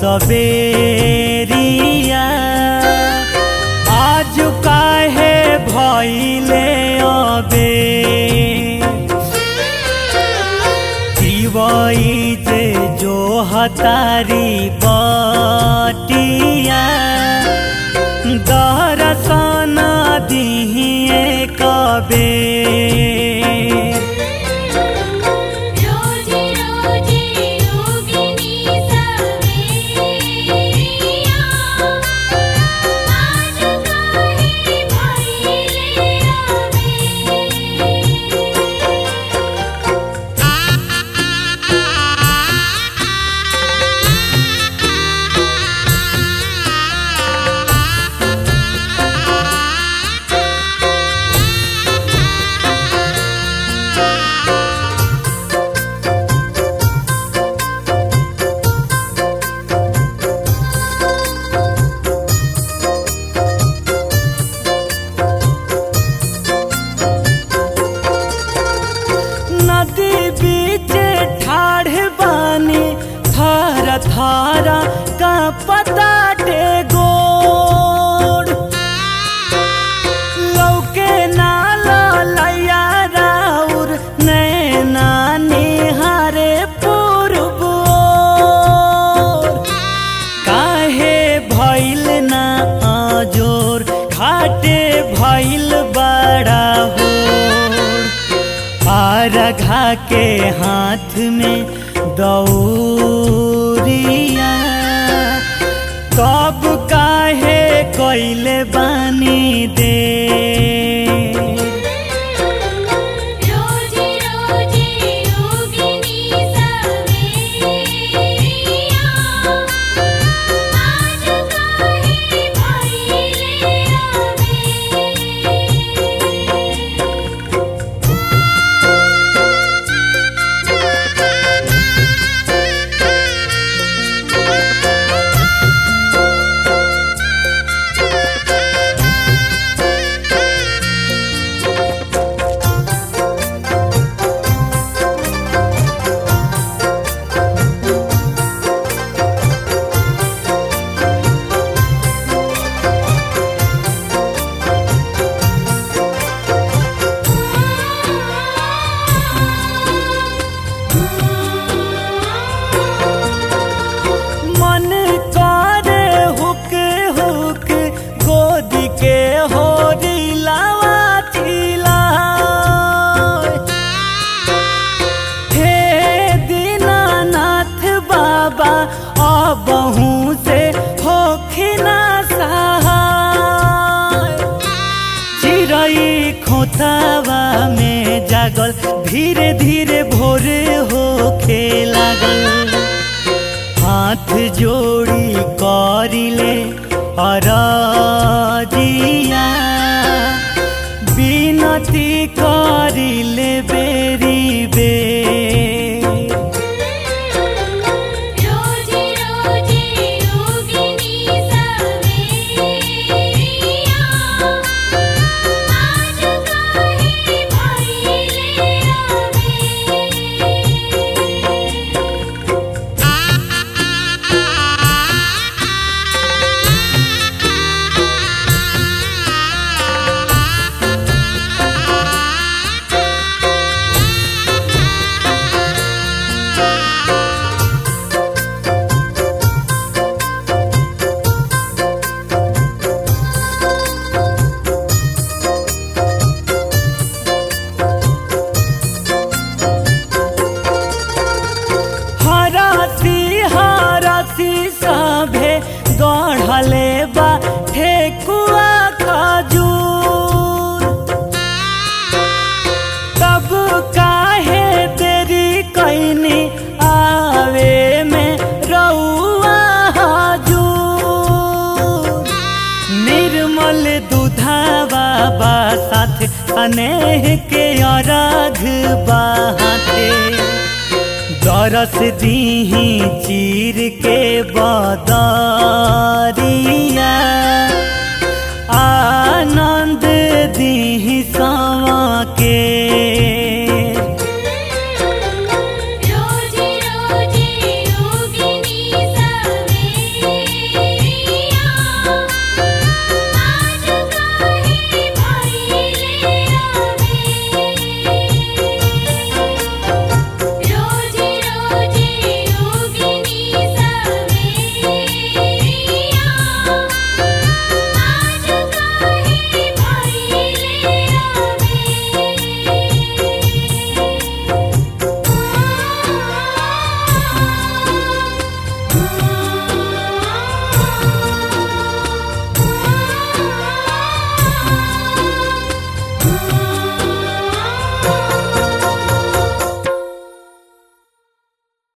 सबेरिया आज काहे भइले अबे दिवई जे जो हतारी बटिया दरसन दिहिए कबे रोजी रोजी योगिनी सवेरिया आज काहे भइले अबे नदी बीच ठाढ़ बानी थार थार का पता गोड़ लौके नाला लैया राउर नैना निहारे पूर्व ओर। काहे भइल ना अजोर घाटे भइल बड़ा हो आरघा के हाथ में दौरिया कब काहे कैले बानी दे रोजी रोजी योगिनी सवेरिया आज काहे भइले अबे मन करे हुक हुक गोदी के हो दिलावा चिला हे दीनानाथ बाबा अबहू से होखिना सहाय चिड़ै खोतावा में जागल धीरे धीरे भोर होखे लागल हाथ जोड़ी करिले अरजिया बिनती करिले बेरी बे रोजी रोजी योगिनी सवेरिया आज काहे भइले अबे हरासी हरासी सभे गढ़ले बा ठेकुआ खजूर तब काहे देरी कैनी आवे में रउआ हजूर निर्मल दुधावा बा साथ अनेह के अरघ बाते दरस दीही चीर के बदरिया